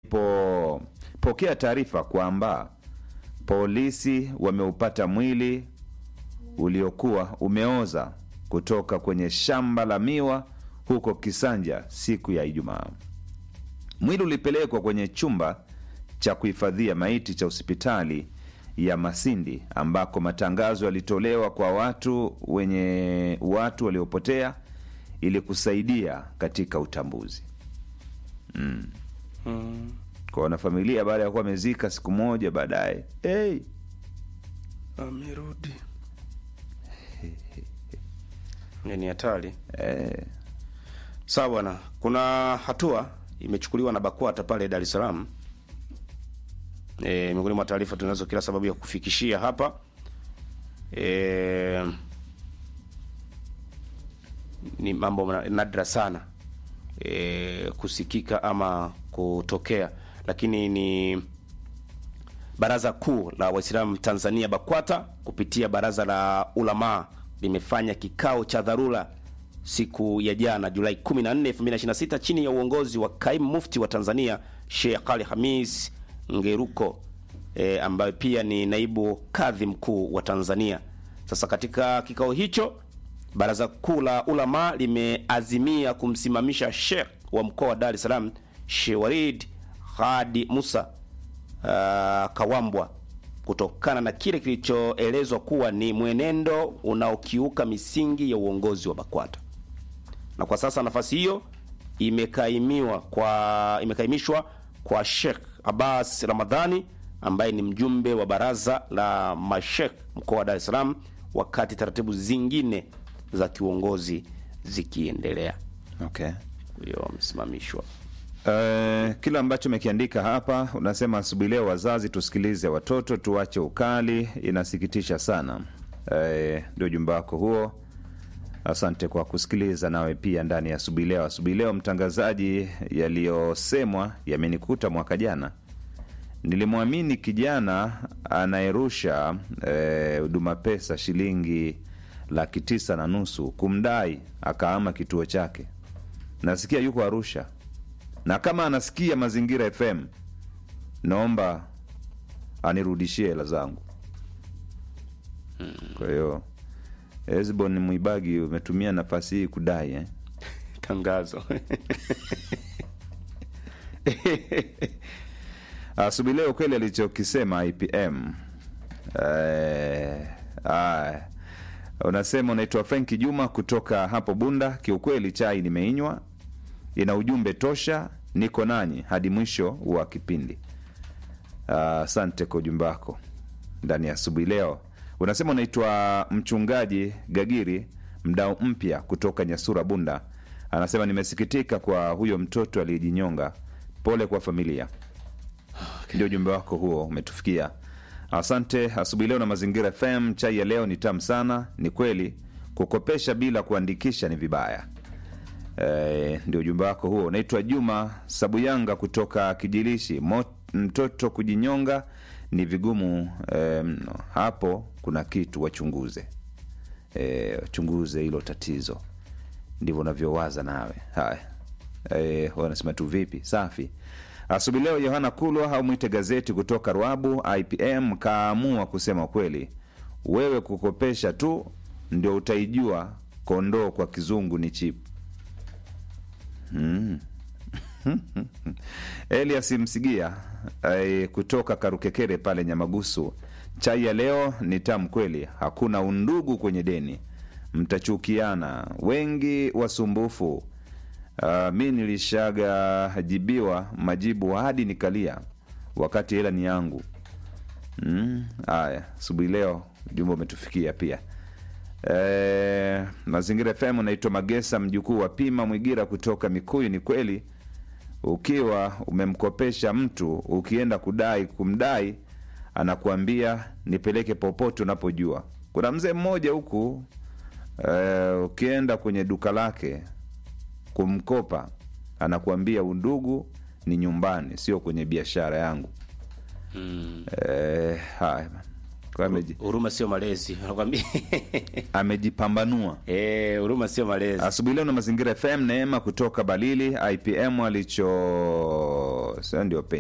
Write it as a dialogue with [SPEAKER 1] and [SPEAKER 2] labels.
[SPEAKER 1] walipopokea taarifa kwamba polisi wameupata mwili uliokuwa umeoza kutoka kwenye shamba la miwa huko Kisanja siku ya Ijumaa. Mwili ulipelekwa kwenye chumba cha kuhifadhia maiti cha hospitali ya Masindi ambako matangazo yalitolewa kwa watu wenye watu waliopotea ili kusaidia katika utambuzi. Mm.
[SPEAKER 2] Mm.
[SPEAKER 1] Kwa wanafamilia baada ya kuwa wamezika siku moja baadaye, hey,
[SPEAKER 2] Amerudi. Ni hatari.
[SPEAKER 1] eh,
[SPEAKER 2] Sawa bwana, kuna hatua imechukuliwa na BAKWATA pale Dar es Salaam. E, miongoni mwa taarifa tunazo kila sababu ya kufikishia hapa e, ni mambo na- nadra sana e, kusikika ama kutokea, lakini ni Baraza Kuu la Waislamu Tanzania BAKWATA kupitia Baraza la Ulamaa limefanya kikao cha dharura siku ya jana Julai 14, 2026 chini ya uongozi wa Kaimu Mufti wa Tanzania Sheikh Ali Hamis Ngeruko e, ambaye pia ni naibu kadhi mkuu wa Tanzania. Sasa katika kikao hicho Baraza Kuu la Ulama limeazimia kumsimamisha Sheikh wa mkoa wa Dar es Salaam Sheikh Walid Hadi Musa uh, Kawambwa kutokana na kile kilichoelezwa kuwa ni mwenendo unaokiuka misingi ya uongozi wa BAKWATA. Na kwa sasa nafasi hiyo imekaimiwa kwa imekaimishwa kwa Sheikh Abbas Ramadhani ambaye ni mjumbe wa baraza la mashekh mkoa wa Dar es Salaam, wakati taratibu zingine za kiuongozi zikiendelea.
[SPEAKER 1] okay.
[SPEAKER 2] Huyo amesimamishwa.
[SPEAKER 1] Uh, kile ambacho umekiandika hapa unasema asubuhi leo, wazazi tusikilize watoto, tuache ukali, inasikitisha sana. Eh, ndio ujumbe wako huo. Asante kwa kusikiliza nawe pia ndani ya asubuhi leo. Asubuhi leo, mtangazaji, yaliyosemwa yamenikuta mwaka jana. Nilimwamini kijana anayerusha eh, huduma pesa shilingi laki tisa na nusu kumdai, akaama kituo chake. Nasikia yuko Arusha na kama anasikia Mazingira FM, naomba anirudishie hela zangu. Kwa hiyo Hezbon Mwibagi, umetumia nafasi hii kudai eh?
[SPEAKER 2] Tangazo
[SPEAKER 1] Asubuhi leo kweli alichokisema IPM eh, ah, unasema unaitwa Frenki Juma kutoka hapo Bunda. Kiukweli chai nimeinywa, ina ujumbe tosha, niko nanyi hadi mwisho wa kipindi. Ah, Asante kwa ujumbe wako ndani ya asubuhi leo. Unasema unaitwa mchungaji Gagiri, mdau mpya kutoka Nyasura Bunda. Anasema nimesikitika kwa huyo mtoto aliyejinyonga, pole kwa familia. Ndio ujumbe wako huo umetufikia. Asante asubuhi leo na Mazingira FM. Chai ya leo ni tamu sana. Ni kweli kukopesha bila kuandikisha ni vibaya. E, ndio ujumbe wako huo. Unaitwa Juma Sabuyanga kutoka Kijilishi. Mo, mtoto kujinyonga ni vigumu e, mno. Hapo kuna kitu wachunguze, e, wachunguze hilo tatizo. Ndivyo unavyowaza nawe. Haya, e, wanasema tu vipi? Safi. Asubuhi leo Yohana Kulwa au mwite gazeti kutoka Ruabu IPM kaamua kusema kweli, wewe kukopesha tu ndio utaijua kondoo kwa kizungu ni chip. Mm. Elias Msigia eh, kutoka Karukekere pale Nyamagusu, chai ya leo ni tamu kweli, hakuna undugu kwenye deni, mtachukiana wengi wasumbufu. Uh, mi nilishaga jibiwa majibu hadi nikalia wakati hela ni yangu. Mm, haya asubuhi leo jumba umetufikia pia. E, Mazingira FM unaitwa Magesa mjukuu wa Pima Mwigira kutoka Mikuyu. Ni kweli ukiwa umemkopesha mtu ukienda kudai kumdai anakuambia nipeleke popote unapojua. Kuna mzee mmoja huku e, ukienda kwenye duka lake kumkopa anakuambia undugu ni nyumbani, sio kwenye biashara yangu.
[SPEAKER 2] Mm.
[SPEAKER 1] E, haya kwa ameji,
[SPEAKER 2] Huruma sio malezi, nakwambia.
[SPEAKER 1] amejipambanua
[SPEAKER 2] Eh, huruma sio malezi.
[SPEAKER 1] asubuhi leo na Mazingira FM. Neema kutoka Balili IPM alicho sasa ndio penye